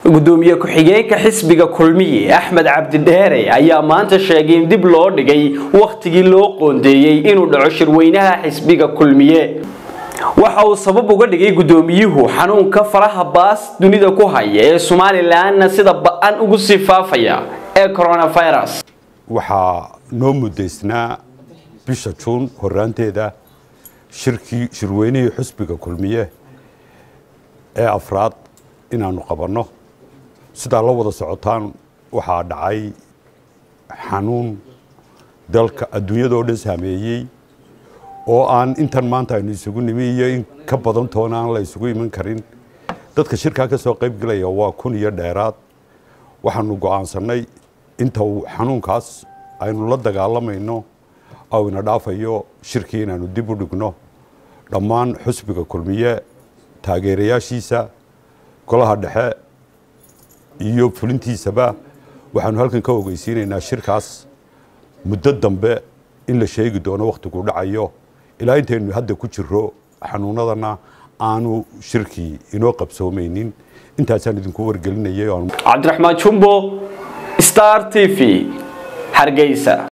gudoomiye ku-xigeenka xisbiga kulmiye axmed cabdidheere ayaa maanta sheegay in dib loo dhigay wakhtigii loo qoondeeyey inuu dhaco shirweynaha xisbiga kulmiye waxa uu sabab uga dhigay gudoomiyuhu xanuunka faraha baas dunida ku haya ee somalilanna sida ba-an ugu sii faafaya ee coronavirus waxaa noo muddaysnaa bisha juun horaanteeda shirkii shirweynihii xusbiga kulmiye ee afraad inaanu qabanno sidaa la wada socotaan waxaa dhacay xanuun dalka adduunyadoo dhan saameeyey oo aan intan maanta aynu isugu nimi iyo in ka badan toona aan la isugu iman karin dadka shirkaa ka soo qayb gelaya waa kun iyo dheeraad waxaanu go'aansannay inta uu xanuunkaas aynu la dagaalamayno oo ina dhaafayo shirkii inaanu dib u dhigno dhammaan xusbiga kulmiye taageerayaashiisa golaha dhexe iyo fulintiisaba waxaanu halkan ka ogeysiinaynaa shirkaas muddo dambe in la sheegi doono wakhtiguu dhacayo ilaa intaynu hadda ku jiro xanuunadana aanu shirkii inoo qabsoomaynin intaasaan idinku wargelinayay cabdiraxmaan jumbo star t v hargeysa